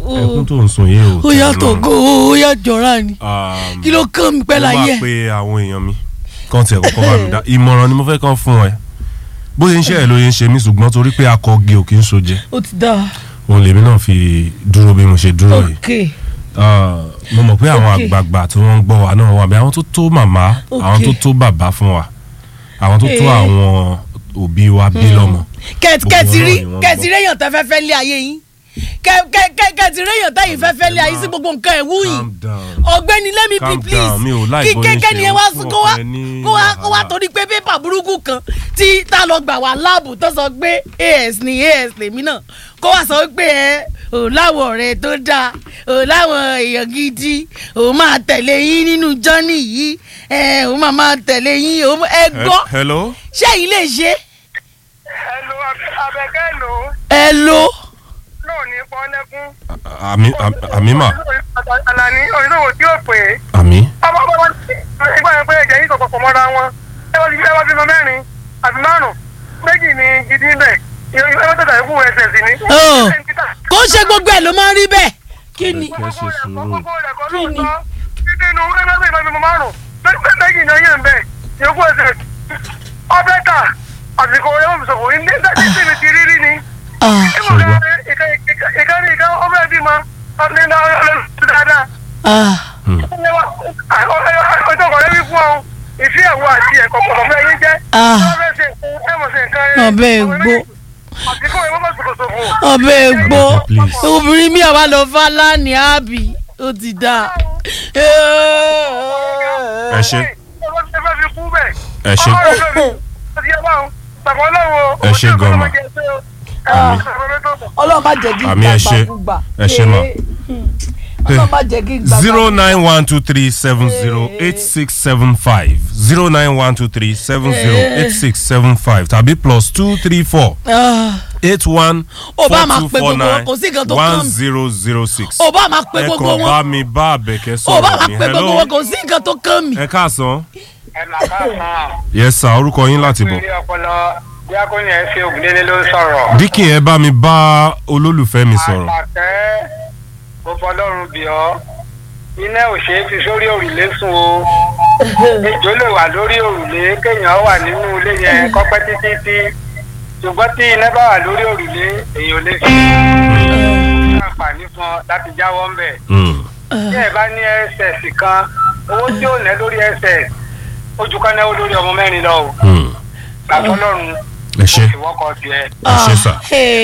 ẹkún tó ń sun yìí ò ó yàtọ̀ gan ó yà jọra ni Um, kí ló kàn mí pẹ́ mo láyé máa pe àwọn èèyàn mi kàn tiẹ̀ kọ́kọ́ bá mi dá ìmọ̀ràn ni mo fẹ́ kàn fún ẹ bó ṣe ń ṣe ẹ̀ ló yẹ ń ṣe mí ṣùgbọ́n torí pé akọge ò kì í sojẹ ó ti dá òun lèmi náà fi dúró bí mo ṣe dúró yìí ok Ah, mo mọ̀ pé àwọn Okay. àgbààgbà tí wọ́n ń gbọ́ wa náà wà bí àwọn tó tó màmá àwọn tó Okay. tó bàbá fún wa àwọn tó tó Eh. àwọn òbí wa bí lọ́mọ. kẹtì Gbogbo kẹtì wọn rí náà ni wọ́n kẹtì gbọ́. réyàn tẹ fẹ́ fẹ́ lé ayé yín Kẹ- kẹ- kẹ- kẹtì réyàn tẹ̀yìn fẹ́ fẹ́ lé ayé sí gbogbo nǹkan ẹ̀ wúyìn Calm down. ọ̀gbẹ́ni let me be Calm please down, mi ò like kí bóyá kékeré ni ẹ ṣe wá ń sí fún kó wá ọkọ ẹ ní kó wá kó wá wàhálà. torí pé pépà burúkú kan tí tá a lọ gbà wá láàbù tó sọ pé as ni as lèmi náà kó wá sọ pé ẹ ò láwọn ọ̀rẹ́ tó dáa ò láwọn èèyàn gidi ò máa tẹ̀lé yín nínú jọ́nì yìí ẹ ò máa máa tẹ̀lé yín ò ẹ gbọ́ He- hello. ṣé èyí lè ṣe ẹnu abẹ́kẹ́ lò ó ẹ lo náà ní pọ́nlẹ́kún. àmì àmì mà Àlàní oníṣòwò tí ó pè é. àmì. ọmọ ọmọ ọmọ ìgbà yẹn pé ẹ̀jẹ̀ yìí kọ̀kọ̀ mọ́ra wọn. ẹ wá ti ẹ wá bímọ mẹ́rin àbí márùn-ún méjì ní gidi bẹ̀. ìyẹn ẹ wá tẹ̀sán ikú ẹsẹ̀ sí ni. Ọ̀, kó ṣe gbogbo ẹ̀ ló máa ń rí bẹ́ẹ̀ kí ni Kẹ́ ṣe sùúrù. kí ni. nínú ẹgbẹ́ ìbá bímọ márùn-ún méjì ní ọyẹ́ ń bẹ̀ ìyókù ẹsẹ̀ ọbẹ̀ ta àsìkò ẹ̀wọ̀n mi sọ̀kò ní ní ní ti rírí ni. Ah, ìkànnì ìkà ọmọ ẹbí ma ọdún náà ọlọ́run dáadáa. ah. ọjọ́ kan lẹ́bí fún ọ ìfí ẹ̀wọ̀ àti ẹ̀kọ́ pọ̀pọ̀ fún ẹyin jẹ́. Ah. ọbẹ̀ ṣe ẹ̀mọ̀ ṣe nǹkan ẹ̀. Ọbẹ̀ ègbó. àtìkọ́ ìwọ́n bá ṣòkòṣòfò. ọbẹ̀ ègbó Please. obìnrin mi àwa lọ fa lánìí àbí ó ti dà. ẹ ṣe ẹ fẹ́ fi kú bẹ̀. ẹ ṣe Ẹ ṣe gan ma. ọlọ́run má jẹ́ kí n Àmì ẹ ṣe. gbàgbà Ẹ ṣe ma. ọlọ́run má jẹ́ kí n gbàgbà. zero nine one two three seven zero eight six seven five zero nine one two three seven zero eight six seven five tàbí plus two three four Ah, eight one Ó four bá máa two pe four gbogbo wọn, nine kò sí nǹkan tó one kàn mí. zero zero six. ó bá máa pe ẹ gbogbo kàn bá wọn mi bá àbẹ̀kẹ́ ó bá sọ̀rọ̀ máa ní pe gbogbo hello wọn kò sí nǹkan tó kàn mí. ẹ káàsán ẹ là ká sàn. yes sir orúkọ yín láti bọ̀ ilé ọpọlọ díákónì ẹ ṣe ògùndélé ló ń sọ̀rọ̀. díkì ẹ bá mi bá olólùfẹ́ mi sọ̀rọ̀ àtàkẹ́ mo fọlọ́run bì ọ́ iná ò ṣeé fi sórí òrùlé sùn o ejò lè wà lórí òrùlé kéèyàn wà nínú ilé yẹn kọ́pẹ́ títí tí ṣùgbọ́n tí iná bá wà lórí òrùlé èèyàn ò lè fi àǹfààní fún ọ láti jáwọ́ ń bẹ̀. Mm. tí ẹ bá ní ss kan owó tí ò ná lórí ss ojú kan náwó lórí ọmọ mẹ́rin lọ o Mm. gbàtọ́lọ́run ẹ ṣe kò sì wọ́kọ̀ tiẹ̀. ẹ ṣe sà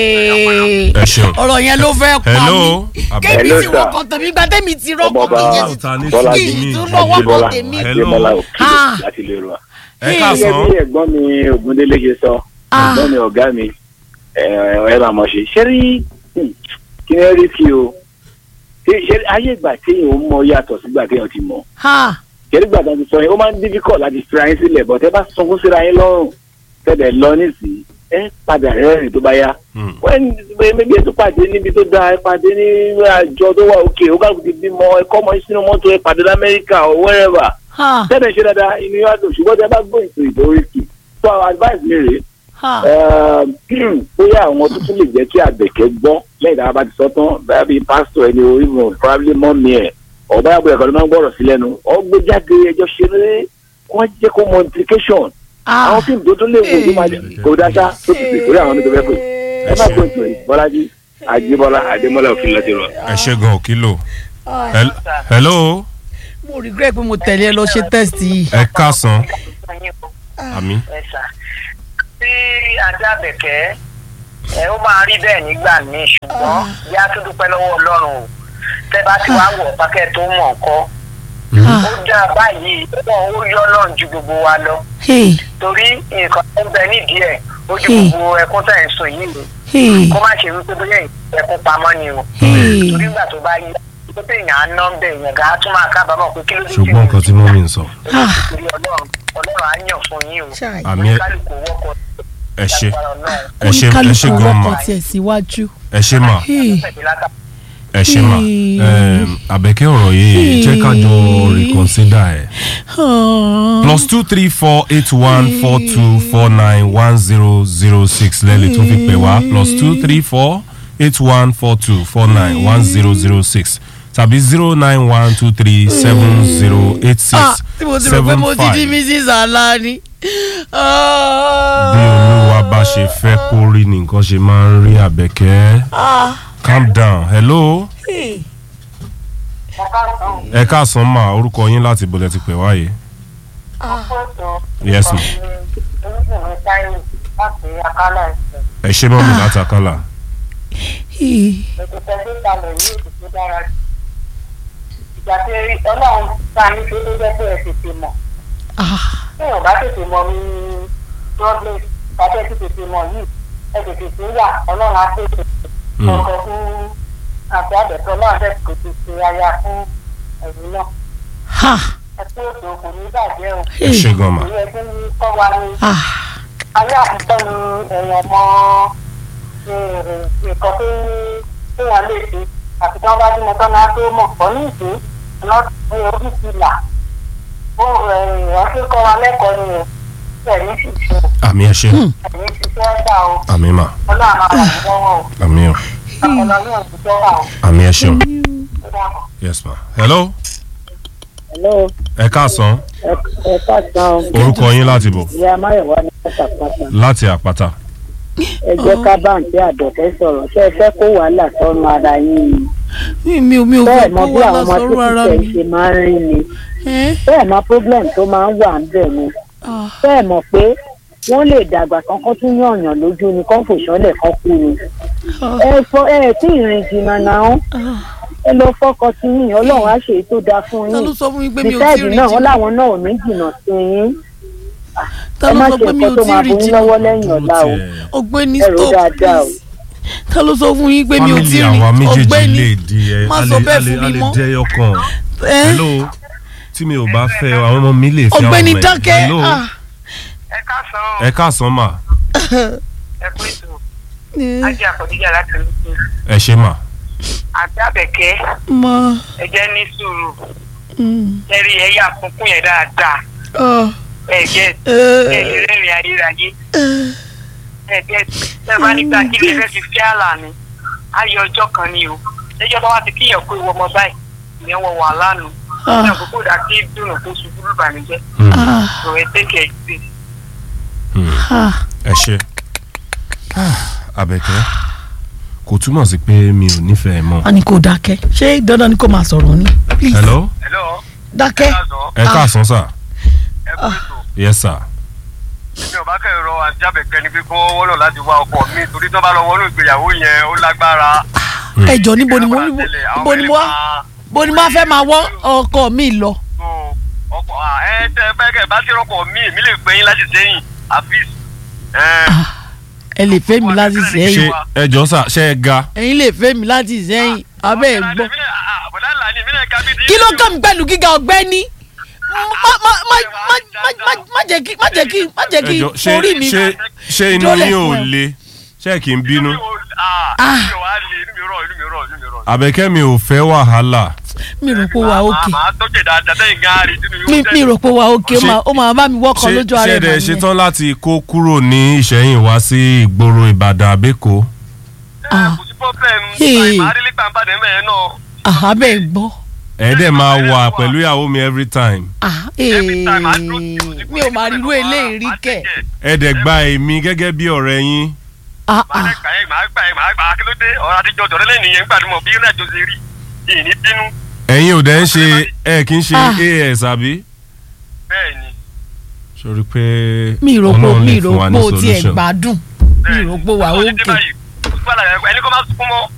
Hey. ẹ ṣeun. ọ̀rọ̀ yẹn ló fẹ́ pa Hello. mí Àbẹ̀- kébì Hello, tí sir. wọ́n kọ́ tẹ̀mí gba tẹ́mi ti rọ́pò Ọmọọba kí Ọ̀tá ní Bọ́lá kí tèmi. ìtún lọ́wọ́ kọ́ Adébọ́lá tèmi. Hello. Adébọ́lá Ah. òkè láti lè rọ. ẹ gẹ́gẹ́ káàsán bí ẹ̀gbọ́n mi Ògúndélé ṣe sọ Ah. ẹ̀gbọ́n mi ọ̀gá mi ẹ̀ ẹ̀ máa mọ̀ ṣe ṣé rí hmm, kí ni ẹ rí sí o ṣé ṣé ayé ìgbà téèyàn ń mọ yàtọ̀ sígbà téèyàn ti mọ̀ Ha. ṣé nígbà tó ti sọ yẹn ó máa ń difficult láti fira yín sílẹ̀ bọ̀ tẹ́ bá sunkún síra yín lọ́rùn tẹ́lẹ̀ lọ nísìnyí ẹ padà rẹ́rìn tó bá yá Mm. wọ́n méjì ètò pàdé níbi tó dáa ẹ pàdé ní àjọ tó wà òkè ó kàkùn ti bímọ ẹ kọ́ ọmọ yín sínú mọ́tò ẹ pàdé lamẹ́ríkà or wherever Ha. tẹ́lẹ̀ ṣe dáadáa inú yóò dùn ṣùgbọ́n tẹ́ bá gbọ́ ètò ìdóríkì so our advice mi rèé Ha. um, bóyá àwọn tó tún lè jẹ́ kí àbẹ̀kẹ́ gbọ́ lẹ́yìn tí a bá ti sọ tán bóyá bíi pásítọ̀ ẹni o even probably mọ́mí ẹ̀ ọ̀bá àbúrò ẹ̀kọ́ ló máa ń gbọ́rọ̀ sí lẹ́nu ọgbẹ́jáde ẹjọ́ ṣeré wọ́n jẹ́ kó mọ implication Ah. àwọn fíìmù tó tún lè wò ló máa jẹ́ kó dáṣá tó ti pè torí àwọn oníṣẹ́ fẹ́ pè ẹ má kó ètò yìí bọ́lájí àjíbọ́lá àdémọ́lá òfin lọ́ti rọ̀. ẹ ṣe gan òkìlò Hel- hello mo regret pé mo tẹ̀lé ẹ lọ ṣe test yìí. ẹ káàsán àmì ẹ̀sà tí ajá bẹ̀kẹ́ ẹ ó máa rí bẹ́ẹ̀ nígbà míì ṣùgbọ́n bí a tún dúpẹ́ lọ́wọ́ ọlọ́run o tẹ́ bá ti wá wọ̀ pákẹ́ tó mọ̀ ọ́kọ́ ó dá báyìí wọn ó yọ ọlọ́run ju gbogbo wa lọ Hey. torí nǹkan tó ń bẹ nídìí ẹ̀ ó ju Hmm. gbogbo ẹkún tẹ̀ ń sùn yìí Hey. kó má ṣe wípé bóyá ẹkún pamọ́ ni o Hey. torí ìgbà tó bá yí tó tẹ̀ yàn á ná ń bẹ̀ yàn gà á tún máa kábàámọ̀ pé kí ló dé ṣùgbọ́n nǹkan tí mọ́mí ń sọ Ah. torí ọlọ́run ọlọ́run á yàn fún yín o Chai. àmì ẹ kálukú wọ́kọ̀ ẹ ṣe lágbára Ọlọ́run. ẹ ṣe ẹ ṣe oníkálukú gan wọ́kọ̀ ma tiẹ̀ síwájú. ẹ ṣe ma Hey. ẹ ṣe ma Hey. Em, àbẹ̀kẹ́ ọ̀rọ̀ yìí jẹ́ ká jọ reconsider ẹ̀. Ah. plus two three four eight one four two four nine one zero zero six lẹ́lẹ̀ tó fi pè wá plus two three four eight one four two four nine one zero zero six tàbí zero nine one two three seven zero eight ah six tí mo ti rò pé seven mo ti di five mrs alani. bí olúwa bá ṣe fẹ́ kó rí ni nǹkan ṣe máa ń rí àbẹ̀kẹ́ calm down hello ẹ káàsán mà orúkọ yín láti bolẹ̀ ti pè wáyé yes ma ẹ ṣe mọ́ mi láti àkàlà ìgbà tí ọlọ́run ta ní tó tó jẹ́ pé ẹ tètè mọ̀ tí èèyàn bá tètè mọ̀ ní problem tàbí ẹ ti tètè mọ̀ yìí ẹ tètè tó yà ọlọ́run á tètè ọkọ̀ fún àti àbẹ̀tọ̀ náà dẹ̀ kò ti ṣe aya fún ẹ̀yìn náà ha ẹ pé ètò kò ní bàjẹ́ o ẹ ṣe gan ma ìyẹn tí ń kọ́ wa ní ah ayé àtijọ́ ni èèyàn mọ nǹkan tó téèyàn lè ṣe àti tí wọ́n bá bímọ tán náà tó mọ̀ ọ́ ní ìṣe lọ́sí orí ti là ó èèyàn tó kọ́ wa lẹ́kọ̀ọ́ ni ẹ̀rí sì ṣe àmì ẹ ṣe ẹ̀rí sì ṣe ẹ̀ dà o àmì mà ọlọ́run àwọn àbúrò wọn o àmì o ọpọlọ yóò ti jẹ́ wà o àmì ẹ ṣeun ó dàbọ̀. yes ma hello hello ẹ káàsán ẹ ẹ káàsán o. orúkọ yín láti bọ̀ ìyá máyọ̀wá ní pátápátá láti àpáta ẹ jẹ́ ká báǹkì àdọ̀kẹ́ sọ̀rọ̀ ṣé ẹ fẹ́ kó wàhálà sọ́nù ara yín ni mi ò mi ò bẹ́ẹ̀ fẹ́ mọ kó bí wà àwọn ọmọ lọ́sọ̀rọ̀ ara títí mi. ṣe máa ń rí ni Eh? bẹ́ẹ̀ mọ problem tó máa ń wà ń bẹ̀ ni Ah, bẹ́ẹ̀ mọ̀ pé wọ́n lè dàgbà kankan tún yànyàn lójú ni kán fòṣọ́lẹ̀ kan kú ni ah, ẹ fọ ẹ tí ìrìn jìnnà náà ah. ẹ lọ fọkàn sí yín ọlọ́run á ṣe èyí tó dáa fún ta yín ló sọ fún mi pé mi ò tí bísáìdì ì rìn náà wọ́n jìnnà láwọn náà ò ní jìnnà sí yín ta ẹ ló má sọ ṣe pé mi ò nǹkan tó tí ì máa rìn bọ́ yín jìnnà lọ́wọ́ lẹ́yìn ọ̀la o ọ̀gbẹ́ni Ẹ rò stop dáadáa o. please ta ló sọ fún yín pé mi ò tí ì Family rìn àwa méjèèjì ọ̀gbẹ́ni lè di ẹ má a sọ lè- bẹ́ẹ̀ a lè- fún a mi lè mọ́. jẹ́ ọkàn Eh? hello tí mi ò bá fẹ́ àwọn ọmọ mi lè fẹ́ àwọn ọ̀gbẹ́ni ọmọ ẹ̀. dákẹ́ hello ah. ẹ káàsán ẹ káàsán mà ẹ pé ètò ajé àkọ́díjà láti ní sí ẹ ṣe mà àti àbẹ̀kẹ́ ma ẹ jẹ́ ní sùúrù mm, ẹ rí ẹ̀yà àkókò yẹn dáadáa ah, ẹ jẹ́ eh, ẹ lè rẹ́rìn ayérayé eh, ẹ jẹ́ ẹ bá nígbà kí lè fẹ́ fi fi àlà ni ayé ọjọ́ kan ni o lẹ́jọ́ bá wá ti kíyàn kó ìwọ ọmọ báyìí ìyẹn wọ wàhálà nù Ah. ní àkókò dà kí dùnú kó ṣubú lùbànújẹ́ Hmm, ah, kò ẹ tẹ́kẹ̀ ẹ̀ sí. hmm, ah. ẹ ṣe Àbẹ̀kẹ́ kò túmọ̀ sí pé mi ò nífẹ̀ẹ́ mọ́ a ní kò dákẹ́ ṣé dandan ni kò máa sọ̀rọ̀ ni please hello hello dákẹ́ ẹ káàsán sà ẹ kú ètò yes sir mi ò bá kẹ́rọ rọ àti àbẹ̀kẹ́ ni pé kó wọ́n lọ láti wá ọkọ mi torí tó bá lọ wọnú ìgbéyàwó yẹn ó lágbára. ẹ jọ níbo ni mo níbo ni mo wá bó ni mo wá fẹ́ máa wọ́ ọkọ mi lọ. ọkọ ẹ tẹ bẹ́ẹ̀ bá ti rọpò mi èmi lè gbẹ̀yìn láti sẹ́yìn àfíìs. ẹ lè fẹ́ mi láti ṣe sẹ́yìn ẹ jọ sà ṣe ẹ ga ẹ̀yin lè fẹ́ mi láti sẹ́yìn abẹ́ ẹ̀ gbọ́. bọ̀dá ńlá ni ìbílẹ̀ ká bí ti. kí ló kàn mí pẹ̀lú gíga ọ̀gbẹ́ni má má má má má má má jẹ́ kí má jẹ́ kí má jẹ́ ẹ kí jọ ṣe orí mi. ṣe ṣe inú jólẹ̀ yín ò fún ẹ. le ṣe kì í bínú Ah. inú mi wà á le inú mi rọ̀ inú mi rọ̀ inú mi rọ̀. Àbẹ̀kẹ́ mi ò fẹ́ wàhálà mi rò pé wà ókè màá tọ́jú dáadáa sẹ́yìn gan-an rí inú mi mi wọ́n mi rò pé wà ókè ó Ṣé- máa ó máa bá mi wọ́kọ̀ ṣe lójú ara ṣe ẹ̀ dẹ̀ máa ṣetán láti kó kúrò ní Ìṣẹ̀yìn wá sí ìgboro Ìbàdàn àbẹ́kọ̀ Ah. kò sí problem Hey. màá rí lípà ń bàdé mẹ́rin náà. abẹ́ ẹ̀ gbọ́. ẹ dẹ̀ máa wà pẹ̀lú ìyàwó mi every time Ah, Every time, màá eh, dúró sí i, mi ò máa rí irú eléyìí rí màá kẹ̀. tẹ̀kẹ̀. ẹ dẹ̀ gba èmi gẹ́gẹ́ bí ọ̀rẹ́ yín Ah, màá ah. dẹ̀ gbà yẹn màá gbà yẹn màá gbà á kí ló dé ọ̀rọ̀ àtijọ́ ọ̀dọ́ lẹ́nu yẹn gbàdúmọ̀ bí ìrìnàjò ṣe rí yìí ní bínú ẹ̀yin ò dẹ̀ ń ṣe ẹ kì í ṣe Ah. as àbí bẹ́ẹ̀ ni sori pé mi rò pé Ọlọ́run mi lè rò fún wa pé ní o tiẹ̀ solution. gbádùn mi bẹ́ẹ̀ rò pé wà Ó ti dé ókè. báyìí. Ó ti wà lára ẹni kó má sunkún mọ́